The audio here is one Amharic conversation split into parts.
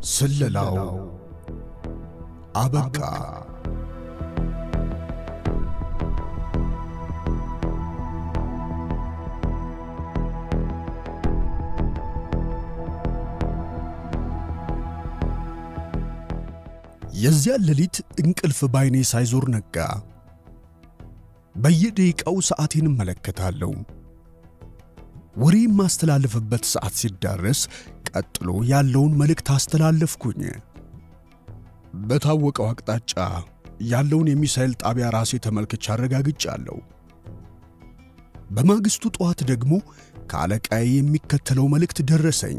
ስለላው አበቃ። የዚያን ሌሊት እንቅልፍ ባይኔ ሳይዞር ነጋ። በየደቂቃው ሰዓቴን እመለከታለሁ። ወሬ የማስተላለፍበት ሰዓት ሲዳረስ ቀጥሎ ያለውን መልእክት አስተላለፍኩኝ። በታወቀው አቅጣጫ ያለውን የሚሳኤል ጣቢያ ራሴ ተመልክቼ አረጋግጫለሁ። በማግስቱ ጠዋት ደግሞ ከአለቃዬ የሚከተለው መልእክት ደረሰኝ።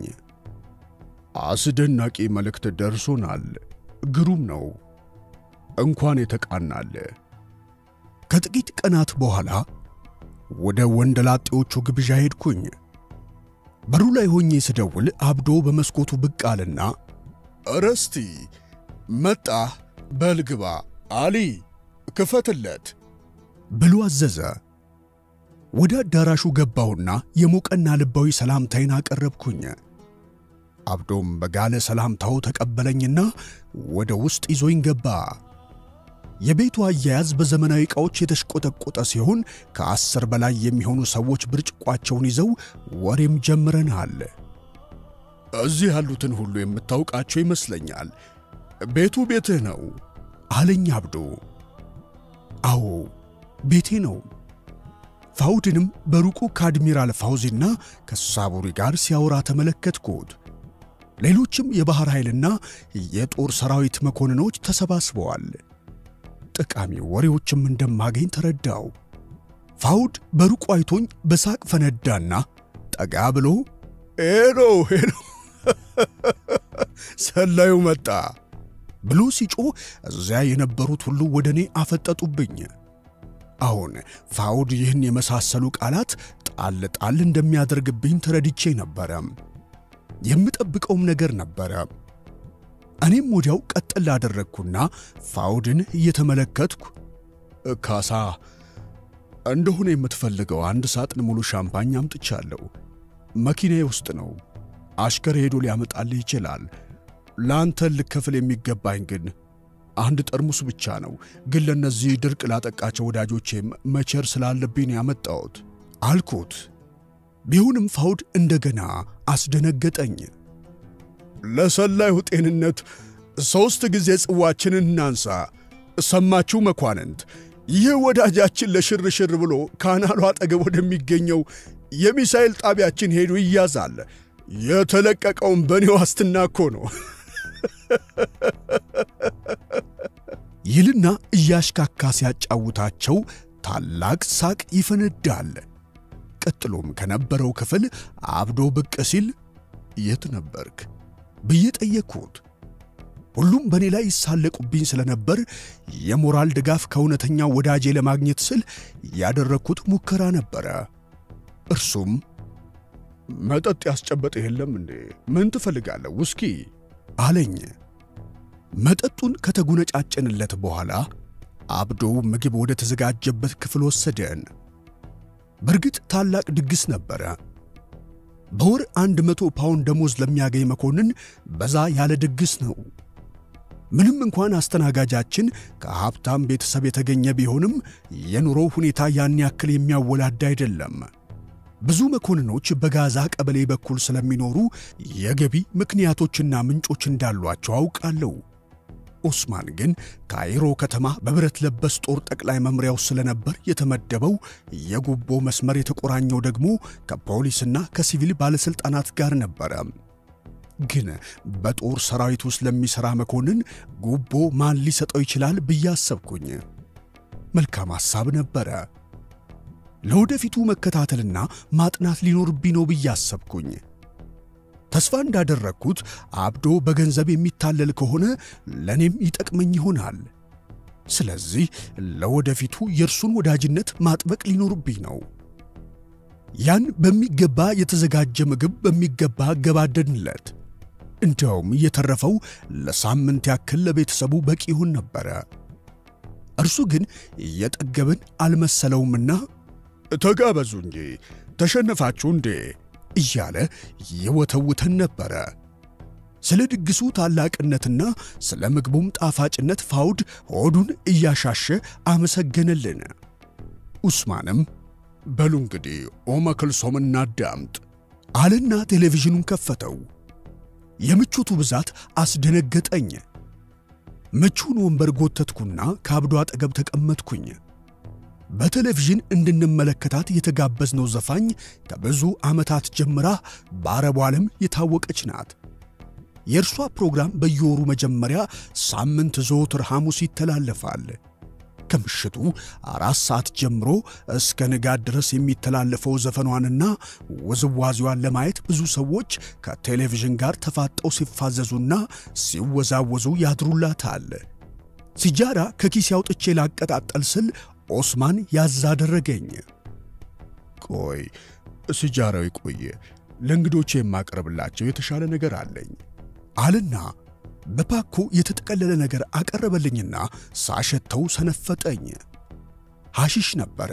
አስደናቂ መልእክት ደርሶናል። ግሩም ነው። እንኳን የተቃናለ። ከጥቂት ቀናት በኋላ ወደ ወንደላጤዎቹ ግብዣ ሄድኩኝ። በሩ ላይ ሆኜ ስደውል አብዶ በመስኮቱ ብቅ አለና እረስቲ መጣህ፣ በልግባ አሊ ክፈትለት ብሎ አዘዘ። ወደ አዳራሹ ገባሁና የሞቀና ልባዊ ሰላምታይን አቀረብኩኝ። አብዶም በጋለ ሰላምታው ተቀበለኝና ወደ ውስጥ ይዞኝ ገባ። የቤቱ አያያዝ በዘመናዊ ዕቃዎች የተሽቆጠቆጠ ሲሆን ከአስር በላይ የሚሆኑ ሰዎች ብርጭቋቸውን ይዘው ወሬም ጀምረናል። እዚህ ያሉትን ሁሉ የምታውቃቸው ይመስለኛል። ቤቱ ቤትህ ነው አለኝ አብዶ። አዎ ቤቴ ነው። ፋውድንም በሩቁ ከአድሚራል ፋውዚና ከሳቡሪ ጋር ሲያወራ ተመለከትኩት። ሌሎችም የባሕር ኃይልና የጦር ሰራዊት መኮንኖች ተሰባስበዋል። ጠቃሚ ወሬዎችም እንደማገኝ ተረዳው። ፋውድ በሩቁ አይቶኝ በሳቅ ፈነዳና ጠጋ ብሎ ሄሎ ሄሎ ሰላዩ መጣ ብሎ ሲጮህ እዚያ የነበሩት ሁሉ ወደ እኔ አፈጠጡብኝ። አሁን ፋውድ ይህን የመሳሰሉ ቃላት ጣል ጣል እንደሚያደርግብኝ ተረድቼ ነበረ። የምጠብቀውም ነገር ነበረ። እኔም ወዲያው ቀጥል አደረግኩና ፋውድን እየተመለከትኩ ካሳ፣ እንደሆነ የምትፈልገው አንድ ሳጥን ሙሉ ሻምፓኝ አምጥቻለሁ። መኪናዬ ውስጥ ነው። አሽከር ሄዶ ሊያመጣልህ ይችላል። ለአንተ ልከፍል የሚገባኝ ግን አንድ ጠርሙስ ብቻ ነው። ግን ለእነዚህ ድርቅ ላጠቃቸው ወዳጆቼም መቸር ስላለብኝ ያመጣሁት አልኩት። ቢሆንም ፋውድ እንደገና አስደነገጠኝ። ለሰላዩ ጤንነት ሦስት ጊዜ ጽዋችንን እናንሳ። ሰማችሁ መኳንንት፣ ይህ ወዳጃችን ለሽርሽር ብሎ ካናሉ አጠገብ ወደሚገኘው የሚሳኤል ጣቢያችን ሄዱ ይያዛል። የተለቀቀውን በእኔ ዋስትና እኮ ነው ይልና እያሽካካ ሲያጫውታቸው ታላቅ ሳቅ ይፈነዳል። ቀጥሎም ከነበረው ክፍል አብዶ ብቅ ሲል የት ነበርክ ብዬ ጠየቅኩት። ሁሉም በእኔ ላይ ይሳለቁብኝ ስለነበር የሞራል ድጋፍ ከእውነተኛ ወዳጄ ለማግኘት ስል ያደረግኩት ሙከራ ነበረ። እርሱም መጠጥ ያስጨበጠ የለም እንዴ? ምን ትፈልጋለህ? ውስኪ አለኝ። መጠጡን ከተጎነጫጨንለት በኋላ አብዶ ምግብ ወደ ተዘጋጀበት ክፍል ወሰደን። በእርግጥ ታላቅ ድግስ ነበረ። በወር አንድ መቶ ፓውንድ ደሞዝ ለሚያገኝ መኮንን በዛ ያለ ድግስ ነው። ምንም እንኳን አስተናጋጃችን ከሀብታም ቤተሰብ የተገኘ ቢሆንም የኑሮው ሁኔታ ያን ያክል የሚያወላዳ አይደለም። ብዙ መኮንኖች በጋዛ ቀበሌ በኩል ስለሚኖሩ የገቢ ምክንያቶችና ምንጮች እንዳሏቸው አውቃለሁ። ኦስማን ግን ካይሮ ከተማ በብረት ለበስ ጦር ጠቅላይ መምሪያው ስለነበር የተመደበው የጉቦ መስመር የተቆራኘው ደግሞ ከፖሊስና ከሲቪል ባለሥልጣናት ጋር ነበረ። ግን በጦር ሰራዊት ውስጥ ለሚሠራ መኮንን ጉቦ ማን ሊሰጠው ይችላል ብዬ አሰብኩኝ። መልካም ሐሳብ ነበረ። ለወደፊቱ መከታተልና ማጥናት ሊኖርብኝ ነው ብዬ አሰብኩኝ። ተስፋ እንዳደረግኩት አብዶ በገንዘብ የሚታለል ከሆነ ለእኔም ይጠቅመኝ ይሆናል። ስለዚህ ለወደፊቱ የእርሱን ወዳጅነት ማጥበቅ ሊኖርብኝ ነው። ያን በሚገባ የተዘጋጀ ምግብ በሚገባ ገባደድንለት። እንዲያውም እየተረፈው ለሳምንት ያክል ለቤተሰቡ በቂ ይሆን ነበረ። እርሱ ግን እየጠገብን አልመሰለውምና ተጋበዙ እንጂ ተሸነፋችሁ እንዴ እያለ ይወተውተን ነበረ። ስለ ድግሱ ታላቅነትና ስለ ምግቡም ጣፋጭነት ፋውድ ሆዱን እያሻሸ አመሰገነልን። ኡስማንም በሉ እንግዲህ ኦመ ክልሶም እናዳምጥ አለና ቴሌቪዥኑን ከፈተው። የምቾቱ ብዛት አስደነገጠኝ። ምቹን ወንበር ጎተትኩና ከአብዶ አጠገብ ተቀመጥኩኝ። በቴሌቪዥን እንድንመለከታት የተጋበዝነው ዘፋኝ ከብዙ ዓመታት ጀምራ በአረቡ ዓለም የታወቀች ናት። የእርሷ ፕሮግራም በየወሩ መጀመሪያ ሳምንት ዘወትር ሐሙስ ይተላለፋል። ከምሽቱ አራት ሰዓት ጀምሮ እስከ ንጋት ድረስ የሚተላለፈው ዘፈኗንና ውዝዋዜዋን ለማየት ብዙ ሰዎች ከቴሌቪዥን ጋር ተፋጠው ሲፋዘዙና ሲወዛወዙ ያድሩላታል። ሲጃራ ከኪስ አውጥቼ ላቀጣጠል ስል ኦስማን ያዝ አደረገኝ። ቆይ ሲጃራው ይቆየ፣ ለእንግዶቼ የማቀርብላቸው የተሻለ ነገር አለኝ አልና በፓኮ የተጠቀለለ ነገር አቀረበልኝና ሳሸተው ሰነፈጠኝ። ሐሺሽ ነበረ።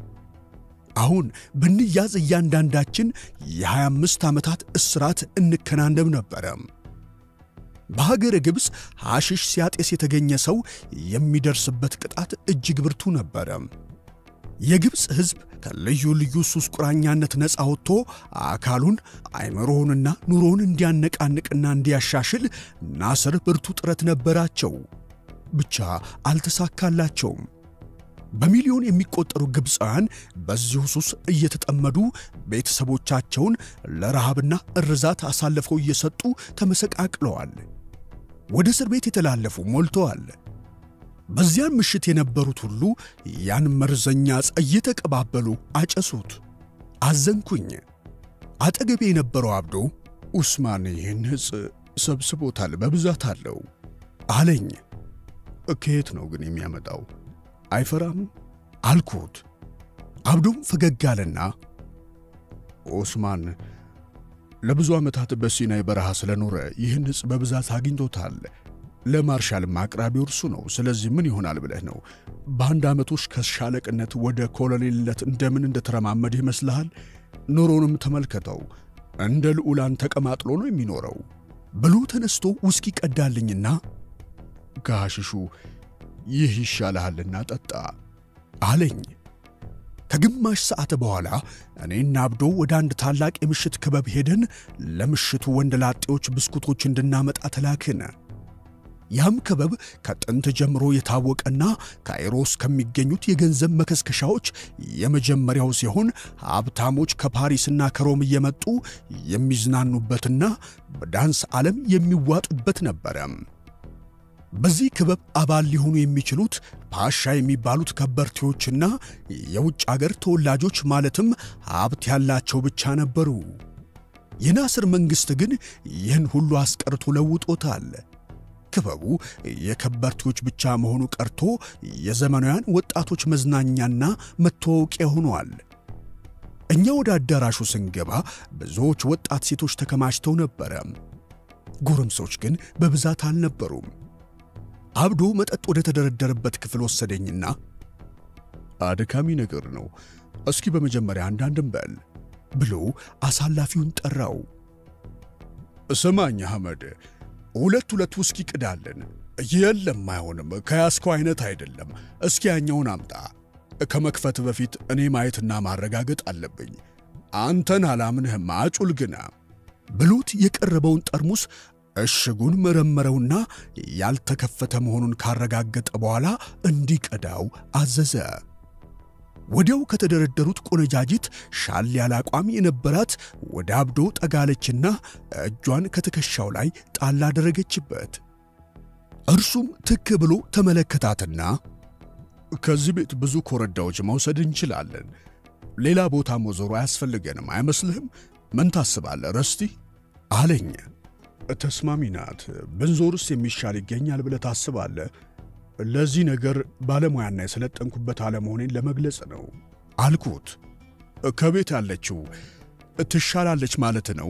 አሁን ብንያዝ እያንዳንዳችን የ25 ዓመታት እስራት እንከናነብ ነበረ። በሀገረ ግብፅ ሐሺሽ ሲያጤስ የተገኘ ሰው የሚደርስበት ቅጣት እጅግ ብርቱ ነበረ። የግብፅ ሕዝብ ከልዩ ልዩ ሱስ ቁራኛነት ነፃ ወጥቶ አካሉን አይምሮውንና ኑሮውን እንዲያነቃንቅና እንዲያሻሽል ናስር ብርቱ ጥረት ነበራቸው። ብቻ አልተሳካላቸውም። በሚሊዮን የሚቆጠሩ ግብፃውያን በዚሁ ሱስ እየተጠመዱ ቤተሰቦቻቸውን ለረሃብና እርዛት አሳልፈው እየሰጡ ተመሰቃቅለዋል። ወደ እስር ቤት የተላለፉ ሞልተዋል። በዚያን ምሽት የነበሩት ሁሉ ያን መርዘኛ ዕፅ እየተቀባበሉ አጨሱት። አዘንኩኝ። አጠገቤ የነበረው አብዶ ኡስማን ይህን ዕፅ ሰብስቦታል፣ በብዛት አለው አለኝ። ከየት ነው ግን የሚያመጣው? አይፈራም አልኩት። አብዶም ፈገግ አለና ኦስማን ለብዙ ዓመታት በሲናይ በረሃ ስለኖረ ይህን ዕፅ በብዛት አግኝቶታል። ለማርሻልም አቅራቢው እርሱ ነው። ስለዚህ ምን ይሆናል ብለህ ነው? በአንድ ዓመት ውስጥ ከሻለቅነት ወደ ኮሎኔልነት እንደምን እንደተረማመድ ይመስልሃል? ኑሮንም ተመልከተው። እንደ ልዑላን ተቀማጥሎ ነው የሚኖረው ብሎ ተነስቶ ውስኪ ቀዳልኝና ከሐሽሹ ይህ ይሻልሃልና ጠጣ አለኝ። ከግማሽ ሰዓት በኋላ እኔና አብዶ ወደ አንድ ታላቅ የምሽት ክበብ ሄደን ለምሽቱ ወንድ ላጤዎች ብስኩቶች እንድናመጣ ተላክን። ያም ክበብ ከጥንት ጀምሮ የታወቀና ካይሮ ውስጥ ከሚገኙት የገንዘብ መከስከሻዎች የመጀመሪያው ሲሆን ሀብታሞች ከፓሪስና ከሮም እየመጡ የሚዝናኑበትና በዳንስ ዓለም የሚዋጡበት ነበረ። በዚህ ክበብ አባል ሊሆኑ የሚችሉት ፓሻ የሚባሉት ከበርቴዎችና የውጭ አገር ተወላጆች ማለትም ሀብት ያላቸው ብቻ ነበሩ። የናስር መንግሥት ግን ይህን ሁሉ አስቀርቶ ለውጦታል። ክበቡ የከበርቴዎች ብቻ መሆኑ ቀርቶ የዘመናውያን ወጣቶች መዝናኛና መተዋወቂያ ሆኗል። እኛ ወደ አዳራሹ ስንገባ ብዙዎች ወጣት ሴቶች ተከማችተው ነበረ። ጎረምሶች ግን በብዛት አልነበሩም። አብዶ መጠጥ ወደ ተደረደረበት ክፍል ወሰደኝና አድካሚ ነገር ነው፣ እስኪ በመጀመሪያ አንዳንድ እንበል ብሎ አሳላፊውን ጠራው። ስማኝ አህመድ፣ ሁለት ሁለት ውስኪ ቅዳለን። የለም አይሆንም፣ ከያዝከው አይነት አይደለም። እስኪ ያኛውን አምጣ። ከመክፈት በፊት እኔ ማየትና ማረጋገጥ አለብኝ። አንተን አላምንህም፣ አጩል ግና ብሎት የቀረበውን ጠርሙስ እሽጉን መረመረውና ያልተከፈተ መሆኑን ካረጋገጠ በኋላ እንዲቀዳው አዘዘ። ወዲያው ከተደረደሩት ቆነጃጅት ሻል ያለ አቋም የነበራት ወደ አብዶ ጠጋለችና እጇን ከትከሻው ላይ ጣል አደረገችበት። እርሱም ትክ ብሎ ተመለከታትና ከዚህ ቤት ብዙ ኮረዳዎች መውሰድ እንችላለን፣ ሌላ ቦታ መዞሩ አያስፈልገንም አይመስልህም? ምን ታስባለህ ረስቲ? አለኝ። ተስማሚ ናት። ብንዞርስ የሚሻል ይገኛል ብለህ ታስባለህ? ለዚህ ነገር ባለሙያና የሰለጠንኩበት አለመሆኔን ለመግለጽ ነው አልኩት። ከቤት ያለችው ትሻላለች ማለት ነው?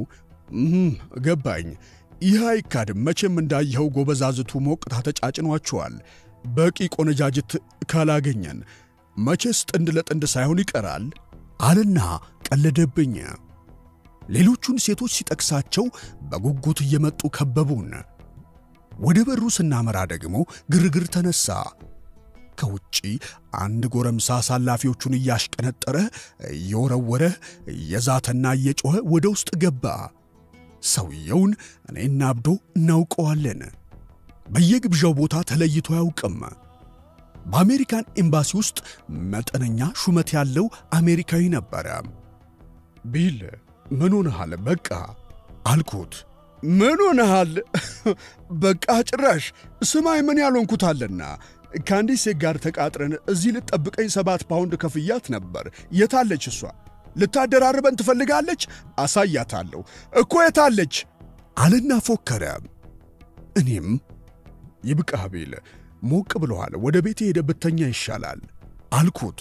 ገባኝ። ይህ አይካድም። መቼም እንዳየኸው ጎበዛዝቱ ሞቅታ ተጫጭኗቸዋል። በቂ ቆነጃጅት ካላገኘን መቼስ ጥንድ ለጥንድ ሳይሆን ይቀራል አልና ቀለደብኝ። ሌሎቹን ሴቶች ሲጠቅሳቸው በጉጉት እየመጡ ከበቡን። ወደ በሩ ስናመራ ደግሞ ግርግር ተነሳ። ከውጪ አንድ ጎረምሳ አሳላፊዎቹን እያሽቀነጠረ እየወረወረ እየዛተና እየጮኸ ወደ ውስጥ ገባ። ሰውየውን እኔና አብዶ እናውቀዋለን። በየግብዣው ቦታ ተለይቶ አያውቅም። በአሜሪካን ኤምባሲ ውስጥ መጠነኛ ሹመት ያለው አሜሪካዊ ነበረ። ቢል ምን ሆነሃል? በቃ አልኩት። ምን ሆነሃል? በቃ ጭራሽ ስማይ ምን ያልሆንኩታለና ከአንዲት ሴት ጋር ተቃጥረን እዚህ ልጠብቀኝ ሰባት ፓውንድ ከፍያት ነበር። የታለች እሷ? ልታደራርበን ትፈልጋለች? አሳያታለሁ እኮ የታለች? አልና ፎከረ። እኔም ይብቃህ ቢል ሞቅ ብለዋል፣ ወደ ቤቴ ሄደ ብተኛ ይሻላል አልኩት።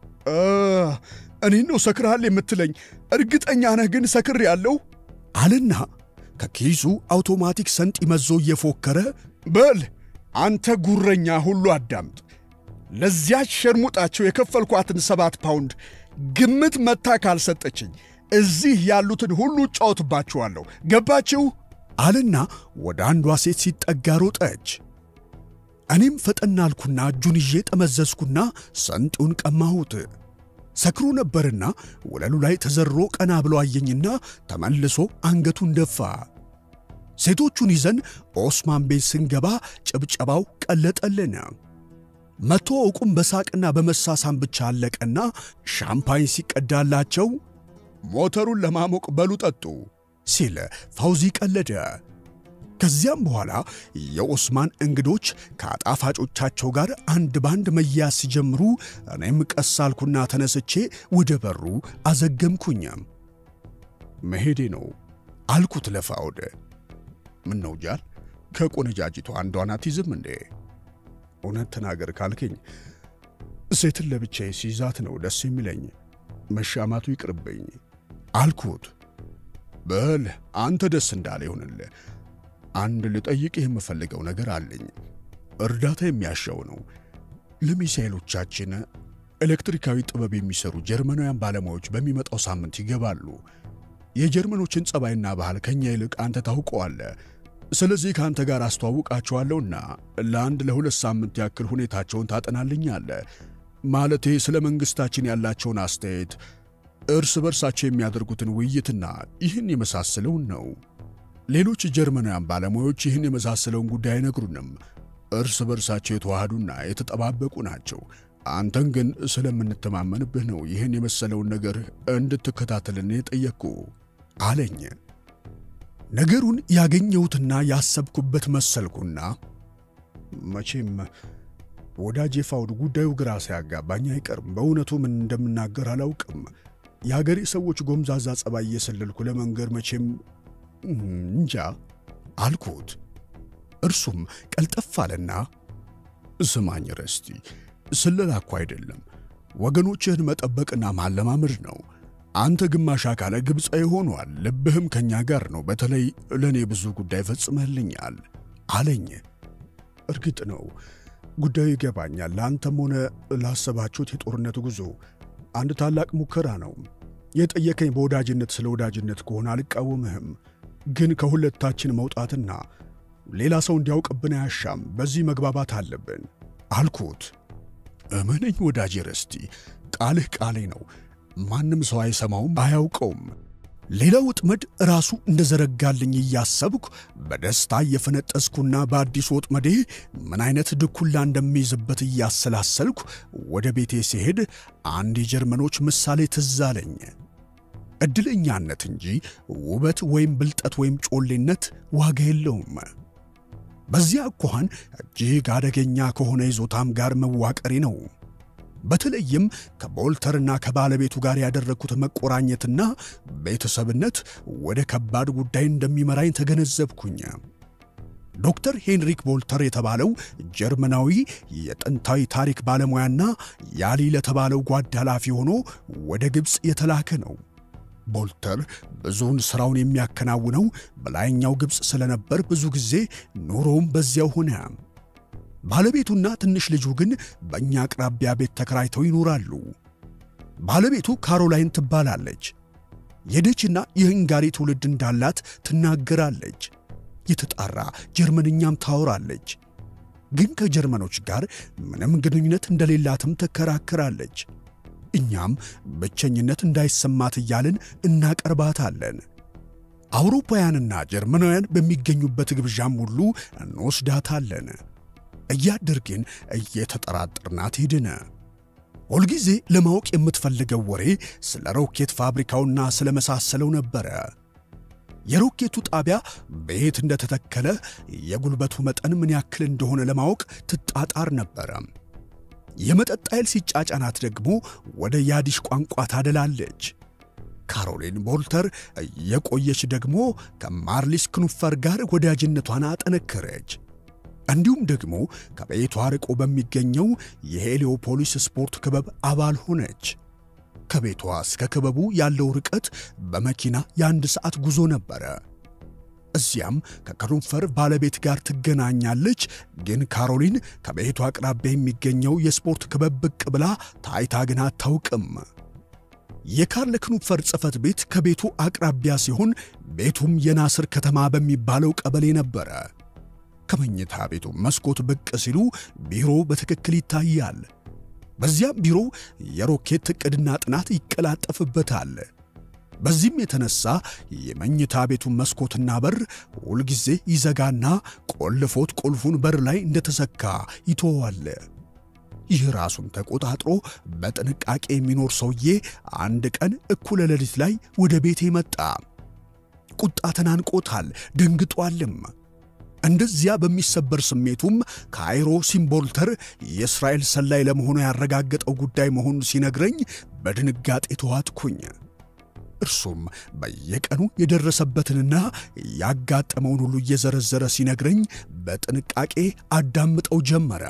እኔን ነው ሰክርሃል የምትለኝ? እርግጠኛ ነህ ግን ሰክር ያለው አልና ከኪሱ አውቶማቲክ ሰንጥ መዞ እየፎከረ በል አንተ ጉረኛ ሁሉ አዳምጥ። ለዚያች ሸርሙጣቸው የከፈልኳትን ሰባት ፓውንድ ግምት መታ ካልሰጠችኝ እዚህ ያሉትን ሁሉ እጫወትባችኋለሁ። ገባችሁ? አልና ወደ አንዷ ሴት ሲጠጋ ሮጠች። እኔም ፈጠን አልኩና እጁን ይዤ ጠመዘዝኩና ሰንጡን ቀማሁት። ሰክሮ ነበርና ወለሉ ላይ ተዘሮ ቀና ብሎ አየኝና ተመልሶ አንገቱን ደፋ። ሴቶቹን ይዘን ኦስማን ቤት ስንገባ ጭብጨባው ቀለጠልን። መተዋወቁም በሳቅና በመሳሳም ብቻ አለቀና ሻምፓኝ ሲቀዳላቸው ሞተሩን ለማሞቅ በሉ ጠጡ ሲል ፋውዚ ቀለደ። ከዚያም በኋላ የኦስማን እንግዶች ከአጣፋጮቻቸው ጋር አንድ ባንድ መያዝ ሲጀምሩ እኔም ቀስ አልኩና ተነስቼ ወደ በሩ አዘገምኩኝ። መሄዴ ነው አልኩት ለፋውድ። ምን ነው ጃል፣ ከቆነጃጅቱ አንዷን አትይዝም እንዴ? እውነት ተናገር ካልከኝ ሴትን ለብቻዬ ሲይዛት ነው ደስ የሚለኝ። መሻማቱ ይቅርብኝ አልኩት። በል አንተ ደስ እንዳለ ይሁንልህ። አንድ ልጠይቅህ የምፈልገው ነገር አለኝ። እርዳታ የሚያሻው ነው። ለሚሳኤሎቻችን ኤሌክትሪካዊ ጥበብ የሚሰሩ ጀርመናውያን ባለሙያዎች በሚመጣው ሳምንት ይገባሉ። የጀርመኖችን ጸባይና ባህል ከኛ ይልቅ አንተ ታውቀዋለህ። ስለዚህ ከአንተ ጋር አስተዋውቃቸዋለሁና ለአንድ ለሁለት ሳምንት ያክል ሁኔታቸውን ታጠናልኛለህ። ማለቴ ስለ መንግሥታችን ያላቸውን አስተያየት፣ እርስ በርሳቸው የሚያደርጉትን ውይይትና ይህን የመሳሰለውን ነው። ሌሎች ጀርመናውያን ባለሙያዎች ይህን የመሳሰለውን ጉዳይ አይነግሩንም። እርስ በርሳቸው የተዋሃዱና የተጠባበቁ ናቸው። አንተን ግን ስለምንተማመንብህ ነው ይህን የመሰለውን ነገር እንድትከታተልን የጠየቅኩ አለኝ። ነገሩን ያገኘሁትና ያሰብኩበት መሰልኩና መቼም ወዳጄ ፋውድ ጉዳዩ ግራ ሳያጋባኝ አይቀርም። በእውነቱ ምን እንደምናገር አላውቅም። የአገሬ ሰዎች ጎምዛዛ ጸባይ እየሰለልኩ ለመንገር መቼም እንጃ አልኩት። እርሱም ቀልጠፍ አለና ስማኝ ረስቲ፣ ስለላ እኮ አይደለም ወገኖችህን መጠበቅና ማለማመድ ነው። አንተ ግማሽ አካለ ግብፃዊ ሆኗል፣ ልብህም ከኛ ጋር ነው። በተለይ ለእኔ ብዙ ጉዳይ ፈጽመህልኛል አለኝ። እርግጥ ነው ጉዳዩ ይገባኛል። ለአንተም ሆነ ላሰባችሁት የጦርነት ጉዞ አንድ ታላቅ ሙከራ ነው። የጠየከኝ በወዳጅነት ስለ ወዳጅነት ከሆነ አልቃወምህም። ግን ከሁለታችን መውጣትና ሌላ ሰው እንዲያውቅብን አያሻም። በዚህ መግባባት አለብን አልኩት። እመነኝ ወዳጄ ረስቲ፣ ቃልህ ቃሌ ነው። ማንም ሰው አይሰማውም፣ አያውቀውም። ሌላ ወጥመድ ራሱ እንደዘረጋልኝ እያሰብኩ በደስታ እየፈነጠዝኩና በአዲሱ ወጥመዴ ምን አይነት ድኩላ እንደሚይዝበት እያሰላሰልኩ ወደ ቤቴ ሲሄድ አንድ የጀርመኖች ምሳሌ ትዝ አለኝ። ዕድለኛነት እንጂ ውበት ወይም ብልጠት ወይም ጮሌነት ዋጋ የለውም። በዚያ አኳኋን እጅግ አደገኛ ከሆነ ይዞታም ጋር መዋቀሬ ነው። በተለይም ከቦልተርና ከባለቤቱ ጋር ያደረግኩት መቆራኘትና ቤተሰብነት ወደ ከባድ ጉዳይ እንደሚመራኝ ተገነዘብኩኝ። ዶክተር ሄንሪክ ቦልተር የተባለው ጀርመናዊ የጥንታዊ ታሪክ ባለሙያና ያሊ ለተባለው ጓድ ኃላፊ ሆኖ ወደ ግብፅ የተላከ ነው። ቦልተር ብዙውን ሥራውን የሚያከናውነው በላይኛው ግብፅ ስለነበር ብዙ ጊዜ ኑሮውም በዚያው ሆነ። ባለቤቱና ትንሽ ልጁ ግን በእኛ አቅራቢያ ቤት ተከራይተው ይኖራሉ። ባለቤቱ ካሮላይን ትባላለች። የደችና የህንጋሪ ትውልድ እንዳላት ትናገራለች። የተጣራ ጀርመንኛም ታወራለች። ግን ከጀርመኖች ጋር ምንም ግንኙነት እንደሌላትም ትከራከራለች። እኛም ብቸኝነት እንዳይሰማት እያልን እናቀርባታለን። አውሮፓውያንና ጀርመናውያን በሚገኙበት ግብዣም ሁሉ እንወስዳታለን። እያደር ግን እየተጠራጠርናት ሄድን። ሁልጊዜ ለማወቅ የምትፈልገው ወሬ ስለ ሮኬት ፋብሪካውና ስለ መሳሰለው ነበረ። የሮኬቱ ጣቢያ በየት እንደተተከለ የጉልበቱ መጠን ምን ያክል እንደሆነ ለማወቅ ትጣጣር ነበረ። የመጠጥ ኃይል ሲጫጫናት ደግሞ ወደ ያዲሽ ቋንቋ ታደላለች። ካሮሊን ቦልተር የቆየች ደግሞ ከማርሊስ ክኑፈር ጋር ወዳጅነቷን አጠነከረች። እንዲሁም ደግሞ ከቤቷ ርቆ በሚገኘው የሄሊዮፖሊስ ስፖርት ክበብ አባል ሆነች። ከቤቷ እስከ ክበቡ ያለው ርቀት በመኪና የአንድ ሰዓት ጉዞ ነበረ። እዚያም ከክኑፈር ባለቤት ጋር ትገናኛለች። ግን ካሮሊን ከቤቷ አቅራቢያ የሚገኘው የስፖርት ክበብ ብቅ ብላ ታይታ ግን አታውቅም። የካርል ክኑፈር ጽሕፈት ቤት ከቤቱ አቅራቢያ ሲሆን ቤቱም የናስር ከተማ በሚባለው ቀበሌ ነበረ። ከመኝታ ቤቱ መስኮት ብቅ ሲሉ ቢሮ በትክክል ይታያል። በዚያም ቢሮ የሮኬት ዕቅድና ጥናት ይቀላጠፍበታል። በዚህም የተነሳ የመኝታ ቤቱን መስኮትና በር ሁልጊዜ ይዘጋና ቆልፎት ቁልፉን በር ላይ እንደተሰካ ይተዋል። ይህ ራሱን ተቆጣጥሮ በጥንቃቄ የሚኖር ሰውዬ አንድ ቀን እኩለ ሌሊት ላይ ወደ ቤቴ መጣ። ቁጣ ተናንቆታል፣ ደንግጧልም። እንደዚያ በሚሰበር ስሜቱም ካይሮ ሲምቦልተር የእስራኤል ሰላይ ለመሆኑ ያረጋገጠው ጉዳይ መሆኑን ሲነግረኝ በድንጋጤ ተዋጥኩኝ። እርሱም በየቀኑ የደረሰበትንና ያጋጠመውን ሁሉ እየዘረዘረ ሲነግረኝ በጥንቃቄ አዳምጠው ጀመረ።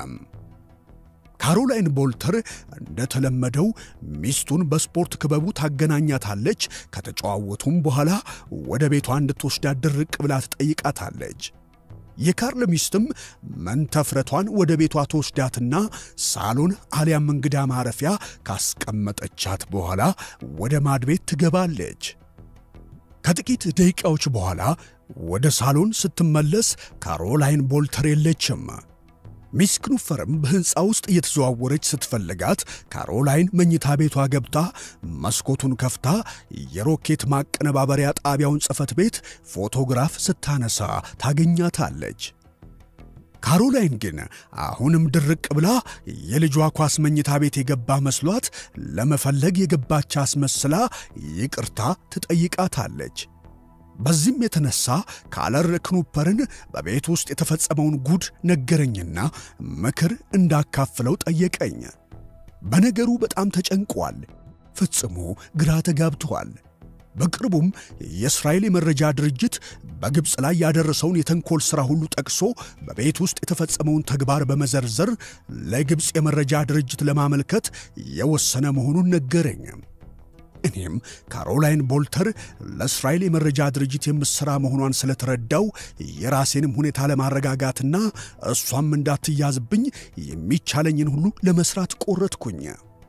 ካሮላይን ቦልተር እንደተለመደው ሚስቱን በስፖርት ክበቡ ታገናኛታለች። ከተጨዋወቱም በኋላ ወደ ቤቷ እንድትወስዳት ድርቅ ብላ ትጠይቃታለች። የካርል ሚስትም መንተፍረቷን ወደ ቤቷ ተወስዳትና ሳሎን አሊያም እንግዳ ማረፊያ ካስቀመጠቻት በኋላ ወደ ማድቤት ትገባለች። ከጥቂት ደቂቃዎች በኋላ ወደ ሳሎን ስትመለስ ካሮላይን ቦልተር የለችም። ሚስ ክኑፈርም በሕንፃ ውስጥ እየተዘዋወረች ስትፈልጋት ካሮላይን መኝታ ቤቷ ገብታ መስኮቱን ከፍታ የሮኬት ማቀነባበሪያ ጣቢያውን ጽሕፈት ቤት ፎቶግራፍ ስታነሳ ታገኛታለች። ካሮላይን ግን አሁንም ድርቅ ብላ የልጇ ኳስ መኝታ ቤት የገባ መስሏት ለመፈለግ የገባች አስመስላ ይቅርታ ትጠይቃታለች። በዚህም የተነሳ ካለር ክኑፐርን በቤት ውስጥ የተፈጸመውን ጉድ ነገረኝና ምክር እንዳካፍለው ጠየቀኝ። በነገሩ በጣም ተጨንቋል። ፈጽሞ ግራ ተጋብቷል። በቅርቡም የእስራኤል የመረጃ ድርጅት በግብፅ ላይ ያደረሰውን የተንኮል ሥራ ሁሉ ጠቅሶ በቤት ውስጥ የተፈጸመውን ተግባር በመዘርዘር ለግብፅ የመረጃ ድርጅት ለማመልከት የወሰነ መሆኑን ነገረኝ። እኔም ካሮላይን ቦልተር ለእስራኤል የመረጃ ድርጅት የምትሠራ መሆኗን ስለተረዳው የራሴንም ሁኔታ ለማረጋጋትና እሷም እንዳትያዝብኝ የሚቻለኝን ሁሉ ለመሥራት ቆረጥኩኝ።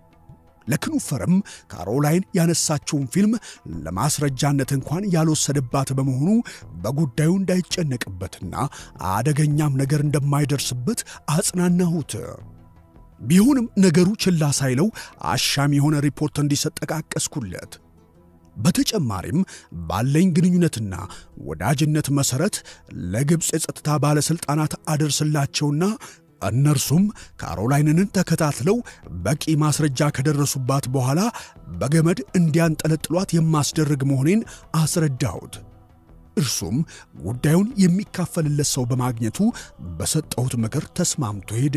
ለክኑፈርም ካሮላይን ያነሳችውን ፊልም ለማስረጃነት እንኳን ያልወሰደባት በመሆኑ በጉዳዩ እንዳይጨነቅበትና አደገኛም ነገር እንደማይደርስበት አጽናናሁት። ቢሆንም ነገሩ ችላ ሳይለው አሻሚ የሆነ ሪፖርት እንዲሰጥ ጠቃቀስኩለት። በተጨማሪም ባለኝ ግንኙነትና ወዳጅነት መሠረት ለግብፅ የጸጥታ ባለሥልጣናት አደርስላቸውና እነርሱም ካሮላይንን ተከታትለው በቂ ማስረጃ ከደረሱባት በኋላ በገመድ እንዲያንጠለጥሏት የማስደርግ መሆኔን አስረዳሁት። እርሱም ጉዳዩን የሚካፈልለት ሰው በማግኘቱ በሰጠሁት ምክር ተስማምቶ ሄደ።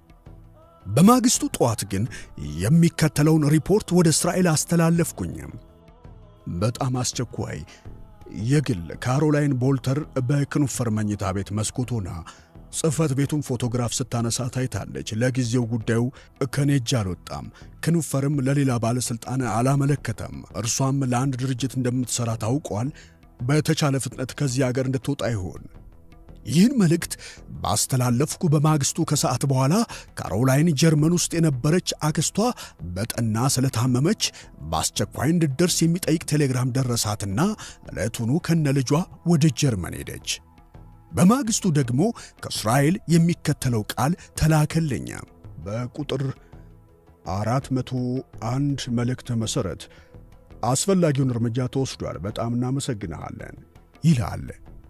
በማግስቱ ጠዋት ግን የሚከተለውን ሪፖርት ወደ እስራኤል አስተላለፍኩኝ። በጣም አስቸኳይ የግል ካሮላይን ቦልተር በክኑፈር መኝታ ቤት መስኮት ሆና ጽሕፈት ቤቱን ፎቶግራፍ ስታነሳ ታይታለች። ለጊዜው ጉዳዩ ከኔ እጅ አልወጣም። ክኑፈርም ለሌላ ባለሥልጣን አላመለከተም። እርሷም ለአንድ ድርጅት እንደምትሠራ ታውቋል። በተቻለ ፍጥነት ከዚህ አገር እንድትወጣ ይሆን ይህን መልእክት ባስተላለፍኩ በማግስቱ ከሰዓት በኋላ ካሮላይን ጀርመን ውስጥ የነበረች አክስቷ በጠና ስለታመመች በአስቸኳይ እንድደርስ የሚጠይቅ ቴሌግራም ደረሳትና ዕለቱኑ ከነ ልጇ ወደ ጀርመን ሄደች። በማግስቱ ደግሞ ከእስራኤል የሚከተለው ቃል ተላከልኝ። በቁጥር አራት መቶ አንድ መልእክት መሠረት አስፈላጊውን እርምጃ ተወስዷል፣ በጣም እናመሰግንሃለን ይላል።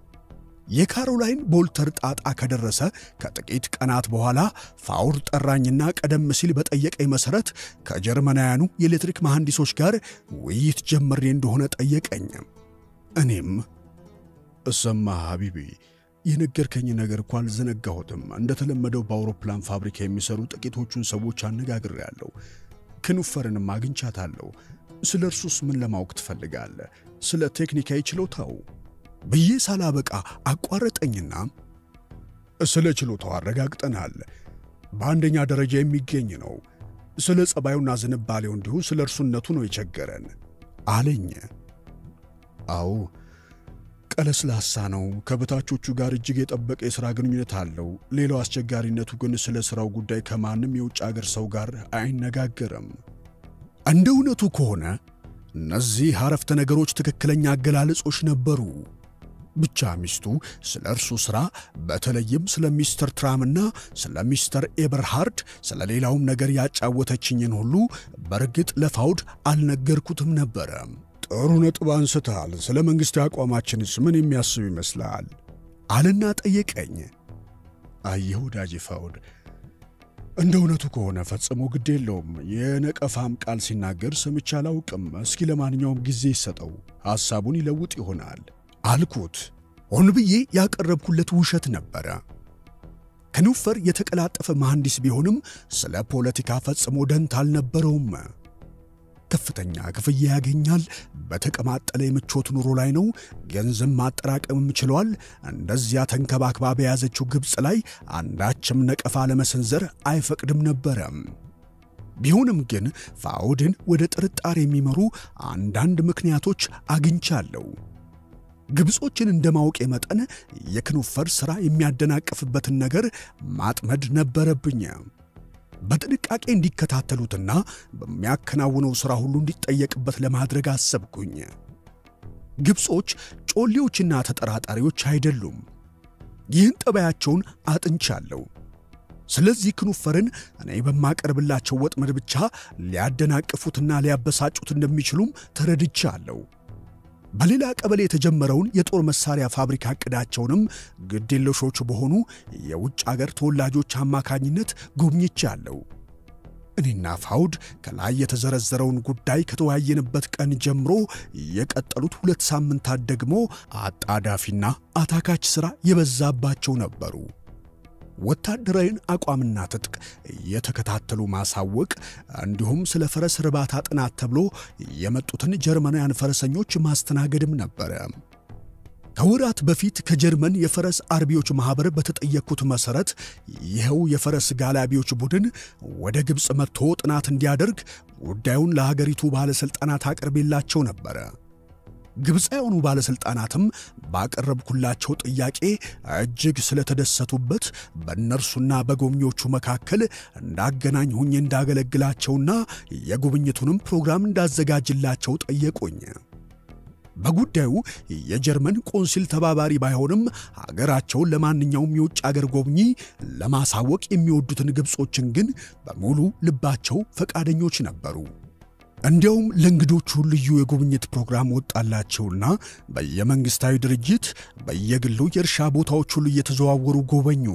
የካሮላይን ቦልተር ጣጣ ከደረሰ ከጥቂት ቀናት በኋላ ፋውር ጠራኝና ቀደም ሲል በጠየቀኝ መሠረት ከጀርመናውያኑ የኤሌክትሪክ መሐንዲሶች ጋር ውይይት ጀምሬ እንደሆነ ጠየቀኝ። እኔም እሰማ ሐቢቢ የነገርከኝ ነገር እኮ አልዘነጋሁትም። እንደተለመደው በአውሮፕላን ፋብሪካ የሚሰሩ ጥቂቶቹን ሰዎች አነጋግሬያለሁ። ክንፈርንም አግኝቻታለሁ። ስለ እርሱስ ምን ለማወቅ ትፈልጋለህ? ስለ ቴክኒካዊ ችሎታው ብዬ ሳላበቃ አቋረጠኝና ስለ ችሎታው አረጋግጠናል። በአንደኛ ደረጃ የሚገኝ ነው። ስለ ጸባዩና ዝንባሌው እንዲሁ ስለ እርሱነቱ ነው የቸገረን አለኝ። አዎ ቀለስላሳ ነው። ከበታቾቹ ጋር እጅግ የጠበቀ የሥራ ግንኙነት አለው። ሌላው አስቸጋሪነቱ ግን ስለ ሥራው ጉዳይ ከማንም የውጭ አገር ሰው ጋር አይነጋገርም። እንደ እውነቱ ከሆነ እነዚህ አረፍተ ነገሮች ትክክለኛ አገላለጾች ነበሩ። ብቻ ሚስቱ ስለ እርሱ ሥራ በተለይም ስለ ሚስተር ትራምና ስለ ሚስተር ኤበርሃርድ ስለ ሌላውም ነገር ያጫወተችኝን ሁሉ በእርግጥ ለፋውድ አልነገርኩትም ነበረ። ጥሩ ነጥብ አንስተሃል። ስለ መንግሥት አቋማችንስ ምን የሚያስብ ይመስልሃል? አልና ጠየቀኝ። አየህ ወዳጄ ፋውድ፣ እንደ እውነቱ ከሆነ ፈጽሞ ግድ የለውም። የነቀፋም ቃል ሲናገር ሰምቼ አላውቅም። እስኪ ለማንኛውም ጊዜ ይሰጠው፣ ሐሳቡን ይለውጥ ይሆናል አልኩት። ሆን ብዬ ያቀረብኩለት ውሸት ነበረ። ከኑፈር የተቀላጠፈ መሐንዲስ ቢሆንም ስለ ፖለቲካ ፈጽሞ ደንታ አልነበረውም። ከፍተኛ ክፍያ ያገኛል። በተቀማጠለ የምቾት ኑሮ ላይ ነው። ገንዘብ ማጠራቀምም ችሏል። እንደዚያ ተንከባክባ በያዘችው ግብፅ ላይ አንዳችም ነቀፋ ለመሰንዘር አይፈቅድም ነበረ። ቢሆንም ግን ፋውድን ወደ ጥርጣሬ የሚመሩ አንዳንድ ምክንያቶች አግኝቻለሁ። ግብጾችን እንደ ማወቄ መጠን የክኑፈር ሥራ የሚያደናቅፍበትን ነገር ማጥመድ ነበረብኝ። በጥንቃቄ እንዲከታተሉትና በሚያከናውነው ሥራ ሁሉ እንዲጠየቅበት ለማድረግ አሰብኩኝ። ግብጾች ጮሌዎችና ተጠራጣሪዎች አይደሉም። ይህን ጠባያቸውን አጥንቻለሁ። ስለዚህ ክኑፈርን እኔ በማቀርብላቸው ወጥመድ ብቻ ሊያደናቅፉትና ሊያበሳጩት እንደሚችሉም ተረድቻለሁ። በሌላ ቀበሌ የተጀመረውን የጦር መሳሪያ ፋብሪካ ዕቅዳቸውንም ግዴለሾች በሆኑ የውጭ አገር ተወላጆች አማካኝነት ጎብኝቻለሁ። እኔና ፋውድ ከላይ የተዘረዘረውን ጉዳይ ከተወያየንበት ቀን ጀምሮ የቀጠሉት ሁለት ሳምንታት ደግሞ አጣዳፊና አታካች ሥራ የበዛባቸው ነበሩ። ወታደራዊን አቋምና ትጥቅ እየተከታተሉ ማሳወቅ እንዲሁም ስለ ፈረስ እርባታ ጥናት ተብሎ የመጡትን ጀርመናውያን ፈረሰኞች ማስተናገድም ነበረ። ከወራት በፊት ከጀርመን የፈረስ አርቢዎች ማኅበር በተጠየቅኩት መሠረት ይኸው የፈረስ ጋላቢዎች ቡድን ወደ ግብፅ መጥቶ ጥናት እንዲያደርግ ጉዳዩን ለሀገሪቱ ባለሥልጣናት አቅርቤላቸው ነበረ። ግብፃውያኑ ባለሥልጣናትም ባቀረብኩላቸው ጥያቄ እጅግ ስለተደሰቱበት በእነርሱና በጎብኚዎቹ መካከል እንዳገናኝ ሁኜ እንዳገለግላቸውና የጉብኝቱንም ፕሮግራም እንዳዘጋጅላቸው ጠየቁኝ። በጉዳዩ የጀርመን ቆንሲል ተባባሪ ባይሆንም ሀገራቸውን ለማንኛውም የውጭ አገር ጎብኚ ለማሳወቅ የሚወዱትን ግብጾችን ግን በሙሉ ልባቸው ፈቃደኞች ነበሩ። እንዲያውም ለእንግዶቹ ልዩ የጉብኝት ፕሮግራም ወጣላቸውና በየመንግሥታዊ ድርጅት በየግሉ የእርሻ ቦታዎች ሁሉ እየተዘዋወሩ ጎበኙ።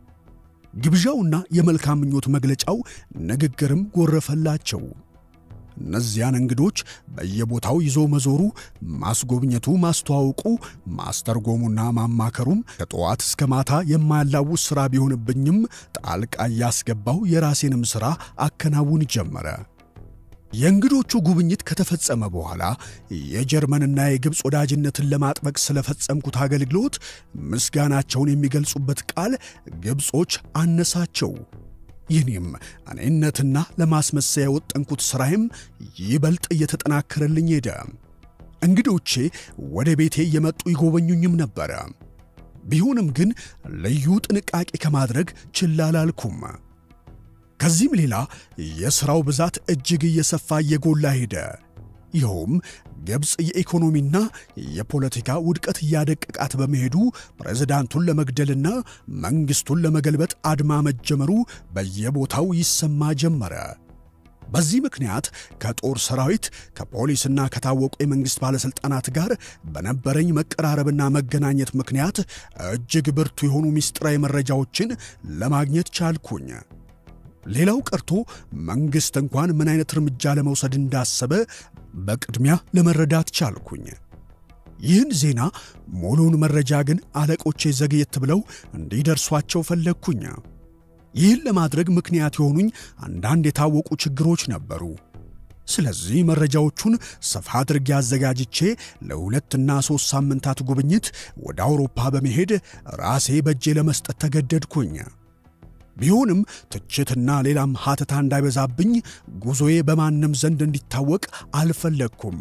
ግብዣውና የመልካም ምኞት መግለጫው ንግግርም ጎረፈላቸው። እነዚያን እንግዶች በየቦታው ይዞ መዞሩ፣ ማስጎብኘቱ፣ ማስተዋወቁ፣ ማስተርጎሙና ማማከሩም ከጠዋት እስከ ማታ የማያላውስ ሥራ ቢሆንብኝም ጣልቃ እያስገባው የራሴንም ሥራ አከናውን ጀመረ። የእንግዶቹ ጉብኝት ከተፈጸመ በኋላ የጀርመንና የግብፅ ወዳጅነትን ለማጥበቅ ስለፈጸምኩት አገልግሎት ምስጋናቸውን የሚገልጹበት ቃል ግብጾች አነሳቸው። ይህኔም እኔነትና ለማስመሰያ የወጠንኩት ሥራዬም ይበልጥ እየተጠናከረልኝ ሄደ። እንግዶቼ ወደ ቤቴ እየመጡ ይጎበኙኝም ነበረ። ቢሆንም ግን ልዩ ጥንቃቄ ከማድረግ ችላ አላልኩም። ከዚህም ሌላ የሥራው ብዛት እጅግ እየሰፋ እየጎላ ሄደ። ይኸውም ግብፅ የኢኮኖሚና የፖለቲካ ውድቀት እያደቀቃት በመሄዱ ፕሬዝዳንቱን ለመግደልና መንግሥቱን ለመገልበጥ አድማ መጀመሩ በየቦታው ይሰማ ጀመረ። በዚህ ምክንያት ከጦር ሰራዊት ከፖሊስና ከታወቁ የመንግሥት ባለሥልጣናት ጋር በነበረኝ መቀራረብና መገናኘት ምክንያት እጅግ ብርቱ የሆኑ ምስጢራዊ መረጃዎችን ለማግኘት ቻልኩኝ። ሌላው ቀርቶ መንግሥት እንኳን ምን አይነት እርምጃ ለመውሰድ እንዳሰበ በቅድሚያ ለመረዳት ቻልኩኝ። ይህን ዜና ሙሉውን መረጃ ግን አለቆቼ ዘግየት ብለው እንዲደርሷቸው ፈለግኩኝ። ይህን ለማድረግ ምክንያት የሆኑኝ አንዳንድ የታወቁ ችግሮች ነበሩ። ስለዚህ መረጃዎቹን ሰፋ አድርጌ አዘጋጅቼ ለሁለትና ሦስት ሳምንታት ጉብኝት ወደ አውሮፓ በመሄድ ራሴ በእጄ ለመስጠት ተገደድኩኝ። ቢሆንም ትችትና ሌላም ሐተታ እንዳይበዛብኝ ጉዞዬ በማንም ዘንድ እንዲታወቅ አልፈለግኩም።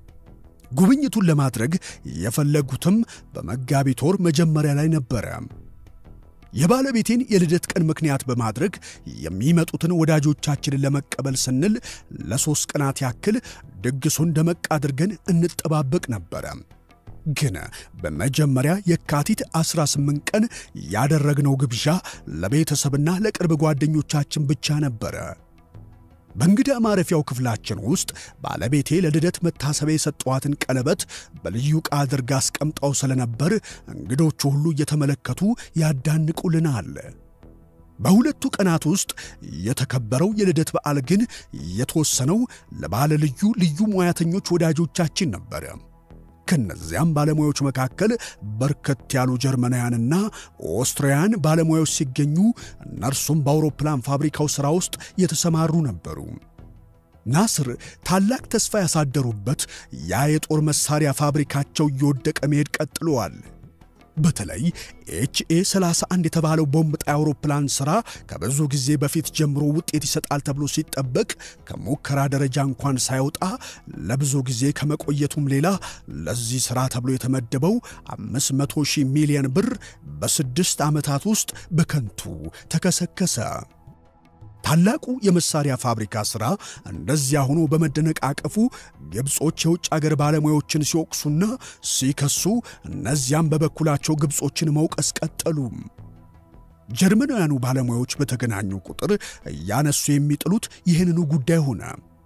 ጉብኝቱን ለማድረግ የፈለጉትም በመጋቢት ወር መጀመሪያ ላይ ነበረ። የባለቤቴን የልደት ቀን ምክንያት በማድረግ የሚመጡትን ወዳጆቻችንን ለመቀበል ስንል ለሦስት ቀናት ያክል ድግሱን ደመቅ አድርገን እንጠባበቅ ነበረ። ግን በመጀመሪያ የካቲት 18 ቀን ያደረግነው ግብዣ ለቤተሰብና ለቅርብ ጓደኞቻችን ብቻ ነበረ። በእንግዳ ማረፊያው ክፍላችን ውስጥ ባለቤቴ ለልደት መታሰቢያ የሰጠዋትን ቀለበት በልዩ ዕቃ አድርጋ አስቀምጣው ስለነበር እንግዶቹ ሁሉ እየተመለከቱ ያዳንቁልናል። በሁለቱ ቀናት ውስጥ የተከበረው የልደት በዓል ግን የተወሰነው ለባለ ልዩ ልዩ ሙያተኞች ወዳጆቻችን ነበረ። ከነዚያም ባለሙያዎች መካከል በርከት ያሉ ጀርመናውያንና ኦስትሪያን ባለሙያዎች ሲገኙ እነርሱም በአውሮፕላን ፋብሪካው ሥራ ውስጥ የተሰማሩ ነበሩ። ናስር ታላቅ ተስፋ ያሳደሩበት ያ የጦር መሣሪያ ፋብሪካቸው እየወደቀ መሄድ ቀጥለዋል። በተለይ ኤችኤ 31 የተባለው ቦምብ ጣይ አውሮፕላን ሥራ ከብዙ ጊዜ በፊት ጀምሮ ውጤት ይሰጣል ተብሎ ሲጠበቅ ከሙከራ ደረጃ እንኳን ሳይወጣ ለብዙ ጊዜ ከመቆየቱም ሌላ ለዚህ ሥራ ተብሎ የተመደበው 500 ሺህ ሚሊዮን ብር በስድስት ዓመታት ውስጥ በከንቱ ተከሰከሰ። ታላቁ የመሳሪያ ፋብሪካ ሥራ እንደዚያ ሆኖ በመደነቃቀፉ ግብጾች የውጭ አገር ባለሙያዎችን ሲወቅሱና ሲከሱ፣ እነዚያም በበኩላቸው ግብጾችን መውቀስ ቀጠሉ። ጀርመናውያኑ ባለሙያዎች በተገናኙ ቁጥር እያነሱ የሚጥሉት ይህንኑ ጉዳይ ሆነ።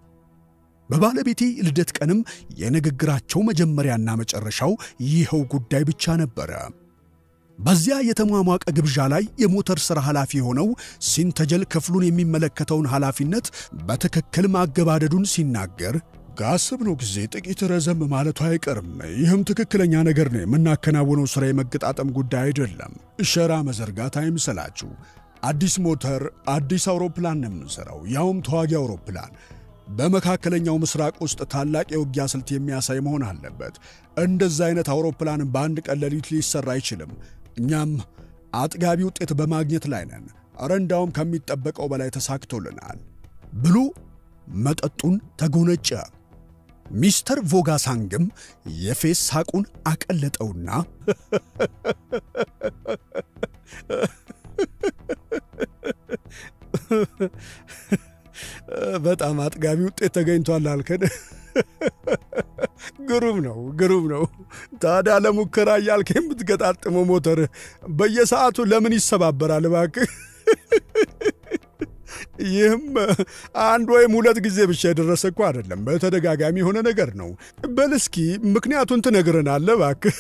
በባለቤቴ ልደት ቀንም የንግግራቸው መጀመሪያና መጨረሻው ይኸው ጉዳይ ብቻ ነበረ። በዚያ የተሟሟቀ ግብዣ ላይ የሞተር ሥራ ኃላፊ የሆነው ሲንተጀል ክፍሉን የሚመለከተውን ኃላፊነት በትክክል ማገባደዱን ሲናገር ካሰብነው ጊዜ ጥቂት ረዘም ማለቱ አይቀርም። ይህም ትክክለኛ ነገር ነው። የምናከናውነው ሥራ የመገጣጠም ጉዳይ አይደለም። ሸራ መዘርጋት አይምሰላችሁ። አዲስ ሞተር፣ አዲስ አውሮፕላን ነው የምንሠራው፣ ያውም ተዋጊ አውሮፕላን። በመካከለኛው ምስራቅ ውስጥ ታላቅ የውጊያ ስልት የሚያሳይ መሆን አለበት። እንደዛ አይነት አውሮፕላን በአንድ ቀን ሌሊት ሊሰራ አይችልም። እኛም አጥጋቢ ውጤት በማግኘት ላይ ነን። ኧረ እንዳውም ከሚጠበቀው በላይ ተሳክቶልናል ብሎ መጠጡን ተጎነጨ። ሚስተር ቮጋሳንግም የፌስ ሳቁን አቀለጠውና በጣም አጥጋቢ ውጤት ተገኝቷል አልከን? ግሩም ነው፣ ግሩም ነው። ታዲያ ለሙከራ እያልክ የምትገጣጥመው ሞተር በየሰዓቱ ለምን ይሰባበራል እባክህ? ይህም አንድ ወይም ሁለት ጊዜ ብቻ የደረሰ እኮ አይደለም፣ በተደጋጋሚ የሆነ ነገር ነው። በል እስኪ ምክንያቱን ትነግረናለህ እባክህ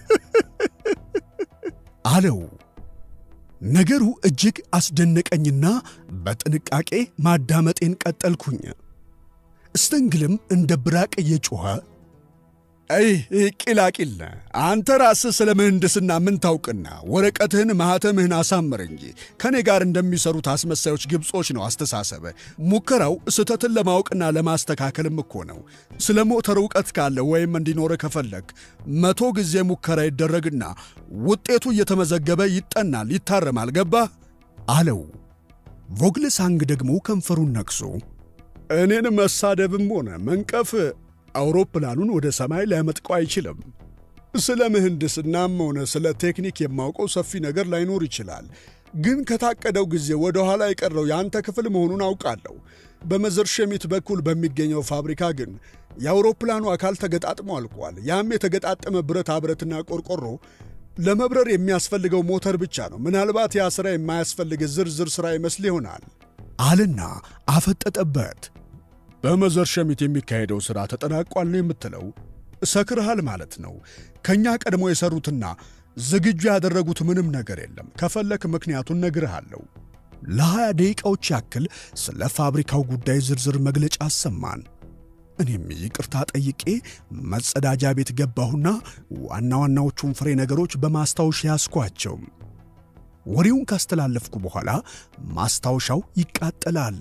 አለው። ነገሩ እጅግ አስደነቀኝና በጥንቃቄ ማዳመጤን ቀጠልኩኝ። እስተንግልም እንደ ብራቅ እየጮኸ አይ ቂላቂል አንተ ራስህ ስለ ምህንድስና ምን ታውቅና ወረቀትህን ማኅተምህን አሳምር እንጂ ከእኔ ጋር እንደሚሰሩት አስመሳዮች ግብጾች ነው አስተሳሰበ። ሙከራው ስህተትን ለማወቅና ለማስተካከልም እኮ ነው። ስለ ሞተር እውቀት ካለ ወይም እንዲኖረ ከፈለግ መቶ ጊዜ ሙከራ ይደረግና ውጤቱ እየተመዘገበ ይጠናል፣ ይታረማል። ገባህ አለው። ቮግልሳንግ ደግሞ ከንፈሩን ነቅሶ እኔን መሳደብም ሆነ መንቀፍ አውሮፕላኑን ወደ ሰማይ ሊያመጥቀው አይችልም። ስለ ምህንድስናም ሆነ ስለ ቴክኒክ የማውቀው ሰፊ ነገር ላይኖር ይችላል። ግን ከታቀደው ጊዜ ወደ ኋላ የቀረው የአንተ ክፍል መሆኑን አውቃለሁ። በመዘር ሸሚት በኩል በሚገኘው ፋብሪካ ግን የአውሮፕላኑ አካል ተገጣጥሞ አልቋል። ያም የተገጣጠመ ብረታ ብረትና ቆርቆሮ ለመብረር የሚያስፈልገው ሞተር ብቻ ነው። ምናልባት ያ ሥራ የማያስፈልግ ዝርዝር ሥራ ይመስል ይሆናል አልና አፈጠጠበት። በመዘር ሸሚት የሚካሄደው ሥራ ተጠናቋል ነው የምትለው? ሰክርሃል ማለት ነው። ከእኛ ቀድሞ የሠሩትና ዝግጁ ያደረጉት ምንም ነገር የለም። ከፈለክ ምክንያቱን ነግርሃለሁ። ለሀያ ደቂቃዎች ያክል ስለ ፋብሪካው ጉዳይ ዝርዝር መግለጫ አሰማን። እኔም ይቅርታ ጠይቄ መጸዳጃ ቤት ገባሁና ዋና ዋናዎቹን ፍሬ ነገሮች በማስታወሻ ያስኳቸው። ወሬውን ካስተላለፍኩ በኋላ ማስታወሻው ይቃጠላል።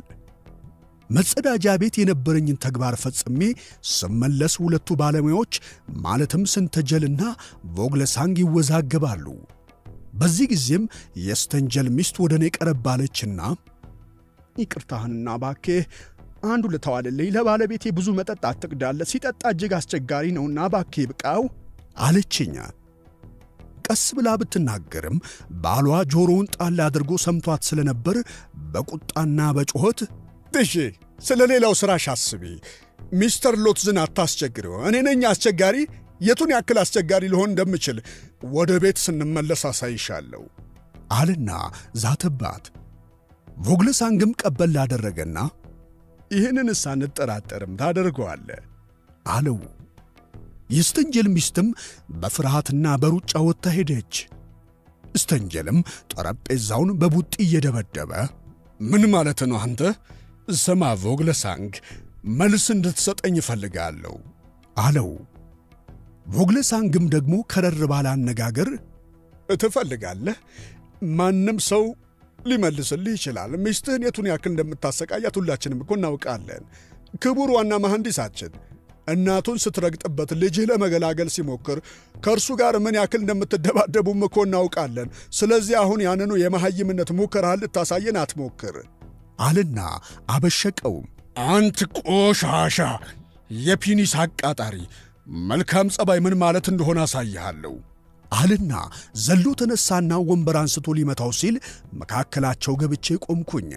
መጸዳጃ ቤት የነበረኝን ተግባር ፈጽሜ ስመለስ ሁለቱ ባለሙያዎች ማለትም ስንተጀልና ቮግለሳንግ ይወዛገባሉ። በዚህ ጊዜም የስተንጀል ሚስት ወደ እኔ ቀረብ አለችና ይቅርታህንና ባኬህ አንዱ ልተዋልልኝ፣ ለባለቤቴ ብዙ መጠጥ አትቅዳለ፣ ሲጠጣ እጅግ አስቸጋሪ ነውና ባኬ ብቃው አለችኛ። ቀስ ብላ ብትናገርም ባሏ ጆሮውን ጣል አድርጎ ሰምቷት ስለነበር በቁጣና በጩኸት እሺ፣ ስለ ሌላው ሥራሽ አስቢ፣ ሚስተር ሎትዝን አታስቸግሪው። እኔ ነኝ አስቸጋሪ? የቱን ያክል አስቸጋሪ ልሆን እንደምችል ወደ ቤት ስንመለስ አሳይሻለሁ አልና ዛተባት። ቮግለሳንግም ቀበል ላደረገና ይህንንስ አንጠራጠርም ታደርገዋለ አለው። የስተንጀል ሚስትም በፍርሃትና በሩጫ ወጥታ ሄደች። ስተንጀልም ጠረጴዛውን በቡጢ እየደበደበ ምን ማለት ነው አንተ? ስማ ቮግለሳንግ፣ መልስ እንድትሰጠኝ እፈልጋለሁ አለው። ቮግለሳንግም ደግሞ ከረር ባለ አነጋገር ትፈልጋለህ? ማንም ሰው ሊመልስልህ ይችላል። ሚስትህን የቱን ያክል እንደምታሰቃያት ሁላችንም እኮ እናውቃለን። ክቡር ዋና መሐንዲሳችን እናቱን ስትረግጥበት ልጅህ ለመገላገል ሲሞክር ከእርሱ ጋር ምን ያክል እንደምትደባደቡም እኮ እናውቃለን። ስለዚህ አሁን ያንኑ የመሐይምነት ሙከራህን ልታሳየን አትሞክር አልና አበሸቀው። አንት ቆሻሻ የፒኒስ አቃጣሪ፣ መልካም ጸባይ ምን ማለት እንደሆነ አሳይሃለሁ አልና ዘሎ ተነሳና ወንበር አንስቶ ሊመታው ሲል መካከላቸው ገብቼ ቆምኩኝ።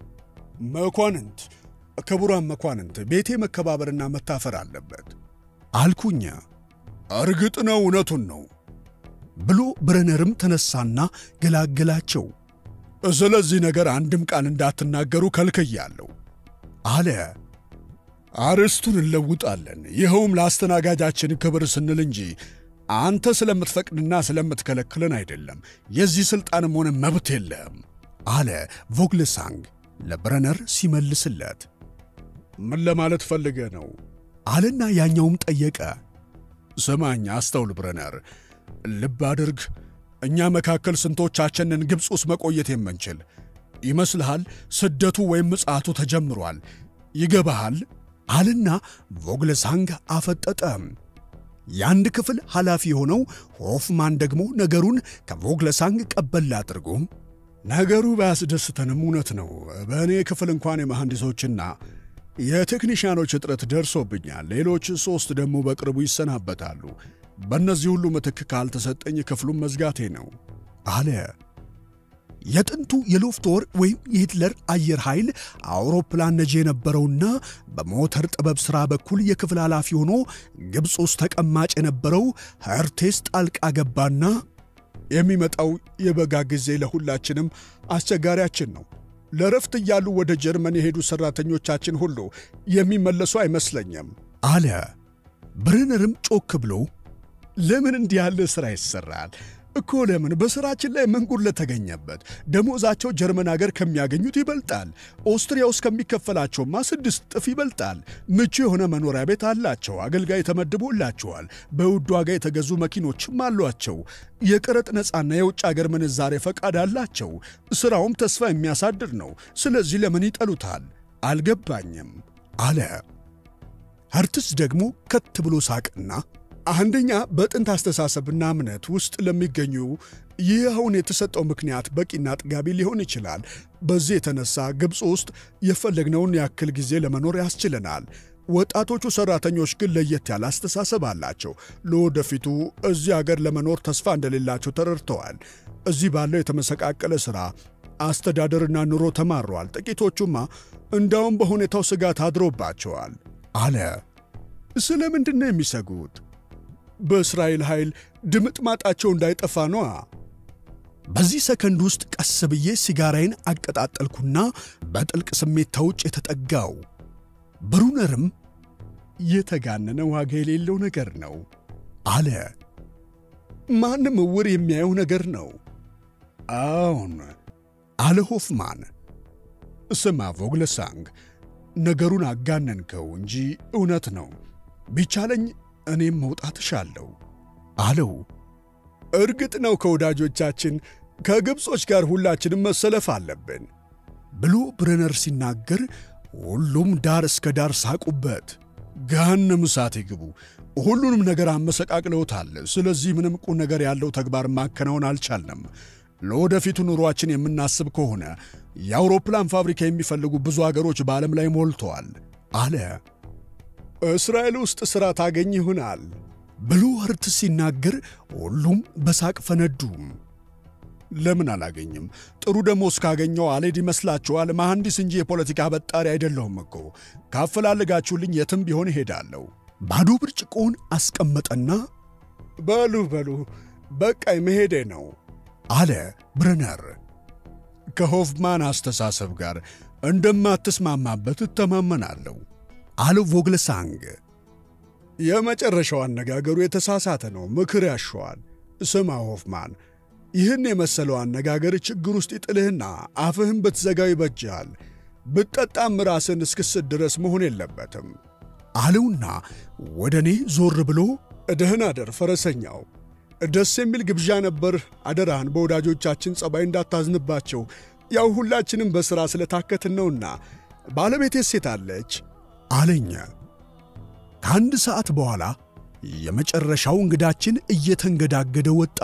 መኳንንት ክቡራን መኳንንት፣ ቤቴ መከባበርና መታፈር አለበት አልኩኝ። እርግጥ ነው እውነቱን ነው ብሎ ብረነርም ተነሳና ገላገላቸው። ስለዚህ ነገር አንድም ቃል እንዳትናገሩ ከልክያለሁ አለ። አርዕስቱን እንለውጣለን። ይኸውም ለአስተናጋጃችን ክብር ስንል እንጂ አንተ ስለምትፈቅድና ስለምትከለክልን አይደለም። የዚህ ሥልጣንም ሆነ መብት የለህም አለ ቮግለሳንግ ለብረነር ሲመልስለት። ምን ለማለት ፈልገ ነው አለና ያኛውም ጠየቀ። ስማኝ፣ አስተውል ብረነር፣ ልብ አድርግ። እኛ መካከል ስንቶቻችንን ግብፅ ውስጥ መቆየት የምንችል ይመስልሃል? ስደቱ ወይም ምጽአቱ ተጀምሯል። ይገባሃል? አልና ቮግለሳንግ አፈጠጠ። የአንድ ክፍል ኃላፊ የሆነው ሆፍማን ደግሞ ነገሩን ከቮግለሳንግ ቀበል አድርጎ ነገሩ ባያስደስተንም እውነት ነው። በእኔ ክፍል እንኳን የመሐንዲሶችና የቴክኒሽያኖች እጥረት ደርሶብኛል። ሌሎች ሦስት ደግሞ በቅርቡ ይሰናበታሉ። በእነዚህ ሁሉ ምትክ ካልተሰጠኝ ክፍሉን መዝጋቴ ነው አለ። የጥንቱ የሎፍቶር ወይም የሂትለር አየር ኃይል አውሮፕላን ነጂ የነበረውና በሞተር ጥበብ ሥራ በኩል የክፍል ኃላፊ ሆኖ ግብፅ ውስጥ ተቀማጭ የነበረው ኸርቴስ ጣልቃ ገባና የሚመጣው የበጋ ጊዜ ለሁላችንም አስቸጋሪያችን ነው። ለረፍት እያሉ ወደ ጀርመን የሄዱ ሠራተኞቻችን ሁሉ የሚመለሱ አይመስለኝም አለ። ብርነርም ጮክ ብሎ ለምን እንዲህ ያለ ሥራ ይሠራል እኮ ለምን በሥራችን ላይ ምን ጉድለት ተገኘበት? ደሞዛቸው ጀርመን አገር ከሚያገኙት ይበልጣል። ኦስትሪያ ውስጥ ከሚከፈላቸውማ ስድስት እጥፍ ይበልጣል። ምቹ የሆነ መኖሪያ ቤት አላቸው። አገልጋይ ተመድቦላቸዋል። በውድ ዋጋ የተገዙ መኪኖችም አሏቸው። የቀረጥ ነፃና የውጭ አገር ምንዛሬ ፈቃድ አላቸው። ሥራውም ተስፋ የሚያሳድር ነው። ስለዚህ ለምን ይጠሉታል? አልገባኝም አለ። ኸርትስ ደግሞ ከት ብሎ ሳቅና አንደኛ በጥንት አስተሳሰብና እምነት ውስጥ ለሚገኙ ይህ አሁን የተሰጠው ምክንያት በቂና ጥጋቢ ሊሆን ይችላል። በዚህ የተነሳ ግብፅ ውስጥ የፈለግነውን ያክል ጊዜ ለመኖር ያስችለናል። ወጣቶቹ ሠራተኞች ግን ለየት ያለ አስተሳሰብ አላቸው። ለወደፊቱ እዚህ አገር ለመኖር ተስፋ እንደሌላቸው ተረድተዋል። እዚህ ባለው የተመሰቃቀለ ሥራ አስተዳደርና ኑሮ ተማረዋል። ጥቂቶቹማ እንዳውም በሁኔታው ስጋት አድሮባቸዋል አለ። ስለ ምንድን ነው የሚሰጉት? በእስራኤል ኃይል ድምጥማጣቸው እንዳይጠፋ ነዋ። በዚህ ሰከንድ ውስጥ ቀስ ብዬ ሲጋራዬን አቀጣጠልኩና በጥልቅ ስሜት ተውጭ የተጠጋው ብሩነርም የተጋነነ ዋጋ የሌለው ነገር ነው አለ። ማንም እውር የሚያየው ነገር ነው። አዎን አለ ሆፍማን። ስማ ቮግለሳንግ፣ ነገሩን አጋነንከው እንጂ እውነት ነው። ቢቻለኝ እኔም መውጣት እሻለሁ አለው። እርግጥ ነው ከወዳጆቻችን ከግብጾች ጋር ሁላችንም መሰለፍ አለብን ብሎ ብረነር ሲናገር ሁሉም ዳር እስከ ዳር ሳቁበት። ገሃነመ እሳት ይግቡ። ሁሉንም ነገር አመሰቃቅለውታል። ስለዚህ ምንም ቁም ነገር ያለው ተግባር ማከናወን አልቻልንም። ለወደፊቱ ኑሯችን የምናስብ ከሆነ የአውሮፕላን ፋብሪካ የሚፈልጉ ብዙ አገሮች በዓለም ላይ ሞልተዋል አለ። እስራኤል ውስጥ ሥራ ታገኝ ይሆናል ብሎ ወርት ሲናገር ሁሉም በሳቅ ፈነዱ። ለምን አላገኝም? ጥሩ ደሞዝ ካገኘው አልሄድ ይመስላችኋል? መሐንዲስ እንጂ የፖለቲካ በጣሪ አይደለሁም እኮ። ካፈላልጋችሁልኝ የትም ቢሆን እሄዳለሁ። ባዶ ብርጭቆውን አስቀመጠና በሉ በሉ በቃይ መሄዴ ነው አለ ብረነር። ከሆፍማን አስተሳሰብ ጋር እንደማትስማማበት እተማመናለሁ አለው ቮግለሳንግ። የመጨረሻው አነጋገሩ የተሳሳተ ነው፣ ምክር ያሸዋል። ስማ ሆፍማን፣ ይህን የመሰለው አነጋገር ችግር ውስጥ ይጥልህና አፍህን ብትዘጋው ይበጅሃል። ብትጠጣም ራስን እስክስት ድረስ መሆን የለበትም አለውና ወደ እኔ ዞር ብሎ ደህና አደር ፈረሰኛው፣ ደስ የሚል ግብዣ ነበር። አደራህን በወዳጆቻችን ጸባይ እንዳታዝንባቸው። ያው ሁላችንም በሥራ ስለታከትን ነውና። ባለቤቴ ሴት አለች አለኝ። ከአንድ ሰዓት በኋላ የመጨረሻው እንግዳችን እየተንገዳገደ ወጣ።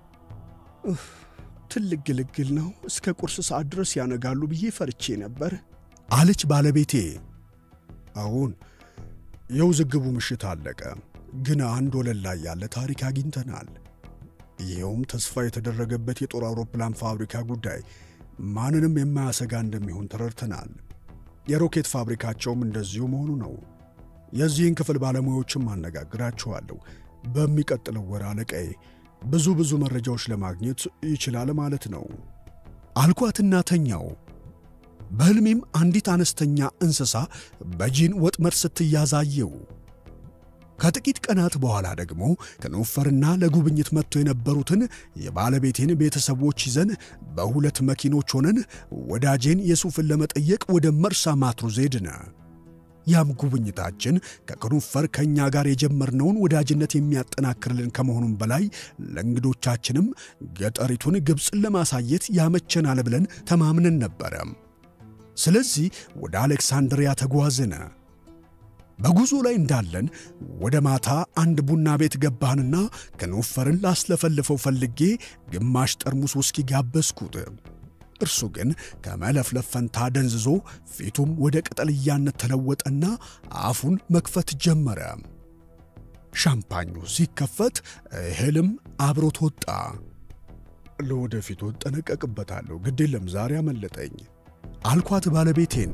ትልቅ ግልግል ነው። እስከ ቁርስ ሰዓት ድረስ ያነጋሉ ብዬ ፈርቼ ነበር አለች ባለቤቴ። አሁን የውዝግቡ ምሽት አለቀ፣ ግን አንድ ወለል ላይ ያለ ታሪክ አግኝተናል። ይኸውም ተስፋ የተደረገበት የጦር አውሮፕላን ፋብሪካ ጉዳይ ማንንም የማያሰጋ እንደሚሆን ተረድተናል። የሮኬት ፋብሪካቸውም እንደዚሁ መሆኑ ነው። የዚህን ክፍል ባለሙያዎችም አነጋግራችኋለሁ። በሚቀጥለው ወር አለቃዬ ብዙ ብዙ መረጃዎች ለማግኘት ይችላል ማለት ነው አልኳትና ተኛው። በሕልሜም አንዲት አነስተኛ እንስሳ በጂን ወጥመድ ስትያዛየው ከጥቂት ቀናት በኋላ ደግሞ ከኖፈርና ለጉብኝት መጥቶ የነበሩትን የባለቤቴን ቤተሰቦች ይዘን በሁለት መኪኖች ሆነን ወዳጄን የሱፍን ለመጠየቅ ወደ መርሳ ማትሩዝ ሄድን። ያም ጉብኝታችን ከክኑፈር ከእኛ ጋር የጀመርነውን ወዳጅነት የሚያጠናክርልን ከመሆኑም በላይ ለእንግዶቻችንም ገጠሪቱን ግብፅን ለማሳየት ያመቸናል ብለን ተማምነን ነበረ። ስለዚህ ወደ አሌክሳንድሪያ ተጓዝን። በጉዞ ላይ እንዳለን ወደ ማታ አንድ ቡና ቤት ገባንና ከኖፈርን ላስለፈልፈው ፈልጌ ግማሽ ጠርሙስ ውስኪ ጋበዝኩት። እርሱ ግን ከመለፍለፍ ፈንታ ደንዝዞ ፊቱም ወደ ቅጠልያነት ተለወጠና አፉን መክፈት ጀመረ። ሻምፓኙ ሲከፈት እህልም አብሮት ወጣ። ለወደፊቱ እጠነቀቅበታለሁ፣ ግድ የለም ዛሬ አመለጠኝ አልኳት ባለቤቴን።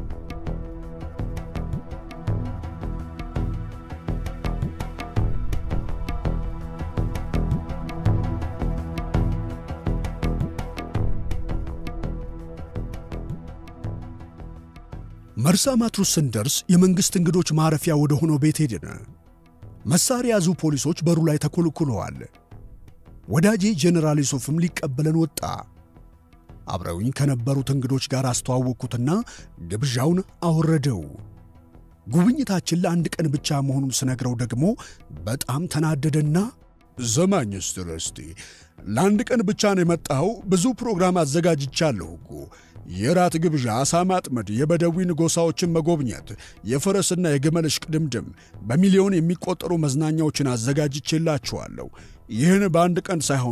መርሳ ማትሩስ ስንደርስ የመንግሥት እንግዶች ማረፊያ ወደ ሆነው ቤት ሄድን። መሳሪያ ያዙ ፖሊሶች በሩ ላይ ተኮልኩለዋል። ወዳጄ ጄኔራል ዩሱፍም ሊቀበለን ወጣ። አብረውኝ ከነበሩት እንግዶች ጋር አስተዋወቅኩትና ግብዣውን አወረደው። ጉብኝታችን ለአንድ ቀን ብቻ መሆኑን ስነግረው ደግሞ በጣም ተናደደና ዘማኝ ስትር እስቲ ለአንድ ቀን ብቻ ነው የመጣኸው? ብዙ ፕሮግራም አዘጋጅቻለሁ እኮ የራት ግብዣ፣ አሳ ማጥመድ፣ የበደዊን ጎሳዎችን መጎብኘት፣ የፈረስና የግመል እሽቅድምድም፣ በሚሊዮን የሚቆጠሩ መዝናኛዎችን አዘጋጅቼላችኋለሁ። ይህን በአንድ ቀን ሳይሆን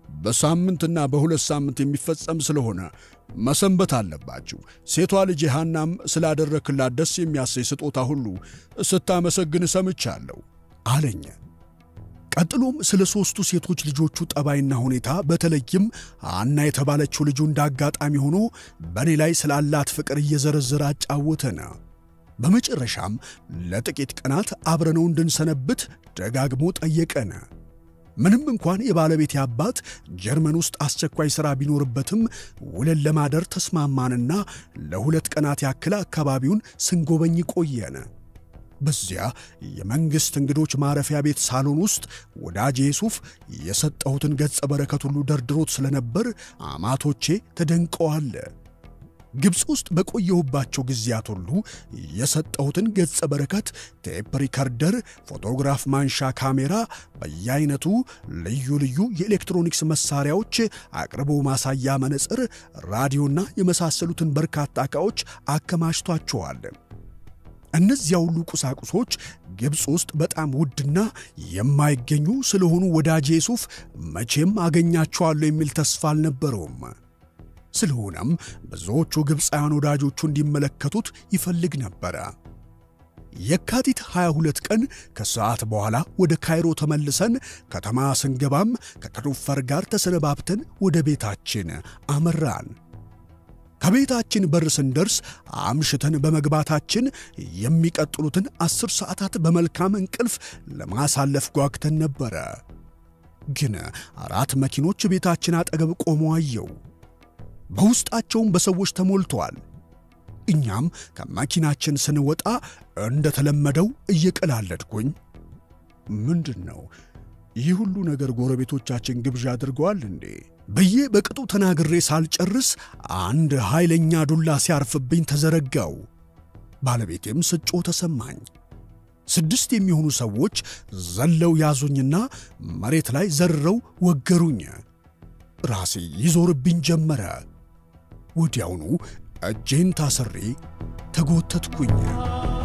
በሳምንትና በሁለት ሳምንት የሚፈጸም ስለሆነ መሰንበት አለባችሁ። ሴቷ ልጅ ሐናም ስላደረክላት ደስ የሚያሰኝ ስጦታ ሁሉ ስታመሰግን ሰምቻለሁ አለኝ። ቀጥሎም ስለ ሦስቱ ሴቶች ልጆቹ ጠባይና ሁኔታ በተለይም ሐና የተባለችው ልጁ እንዳጋጣሚ ሆኖ በእኔ ላይ ስላላት ፍቅር እየዘረዘረ አጫወተን። በመጨረሻም ለጥቂት ቀናት አብረነው እንድንሰነብት ደጋግሞ ጠየቀን። ምንም እንኳን የባለቤቴ አባት ጀርመን ውስጥ አስቸኳይ ሥራ ቢኖርበትም ውለን ለማደር ተስማማንና ለሁለት ቀናት ያክል አካባቢውን ስንጎበኝ ቆየን። በዚያ የመንግሥት እንግዶች ማረፊያ ቤት ሳሎን ውስጥ ወዳጄ ሱፍ የሰጠሁትን ገጸ በረከት ሁሉ ደርድሮት ስለነበር አማቶቼ ተደንቀዋል። ግብፅ ውስጥ በቆየሁባቸው ጊዜያት ሁሉ የሰጠሁትን ገጸ በረከት ቴፕ ሪከርደር፣ ፎቶግራፍ ማንሻ ካሜራ፣ በየአይነቱ ልዩ ልዩ የኤሌክትሮኒክስ መሳሪያዎች፣ አቅርቦ ማሳያ መነጽር፣ ራዲዮና የመሳሰሉትን በርካታ ዕቃዎች አከማችቷቸዋል። እነዚያ ሁሉ ቁሳቁሶች ግብፅ ውስጥ በጣም ውድና የማይገኙ ስለሆኑ ወዳጄ ሱፍ መቼም አገኛቸዋለሁ የሚል ተስፋ አልነበረውም። ስለሆነም ብዙዎቹ ግብፃውያን ወዳጆቹ እንዲመለከቱት ይፈልግ ነበረ። የካቲት 22 ቀን ከሰዓት በኋላ ወደ ካይሮ ተመልሰን ከተማ ስንገባም ከክሩፈር ጋር ተሰነባብተን ወደ ቤታችን አመራን። ከቤታችን በር ስንደርስ አምሽተን በመግባታችን የሚቀጥሉትን አስር ሰዓታት በመልካም እንቅልፍ ለማሳለፍ ጓግተን ነበረ። ግን አራት መኪኖች ቤታችን አጠገብ ቆመው አየው። በውስጣቸውም በሰዎች ተሞልተዋል። እኛም ከመኪናችን ስንወጣ እንደተለመደው እየቀላለድኩኝ ምንድን ነው ይህ ሁሉ ነገር ጎረቤቶቻችን ግብዣ አድርገዋል እንዴ ብዬ በቅጡ ተናግሬ ሳልጨርስ አንድ ኃይለኛ ዱላ ሲያርፍብኝ ተዘረጋው። ባለቤቴም ስጮ ተሰማኝ። ስድስት የሚሆኑ ሰዎች ዘለው ያዙኝና መሬት ላይ ዘርረው ወገሩኝ። ራሴ ይዞርብኝ ጀመረ። ወዲያውኑ እጄን ታስሬ ተጎተትኩኝ።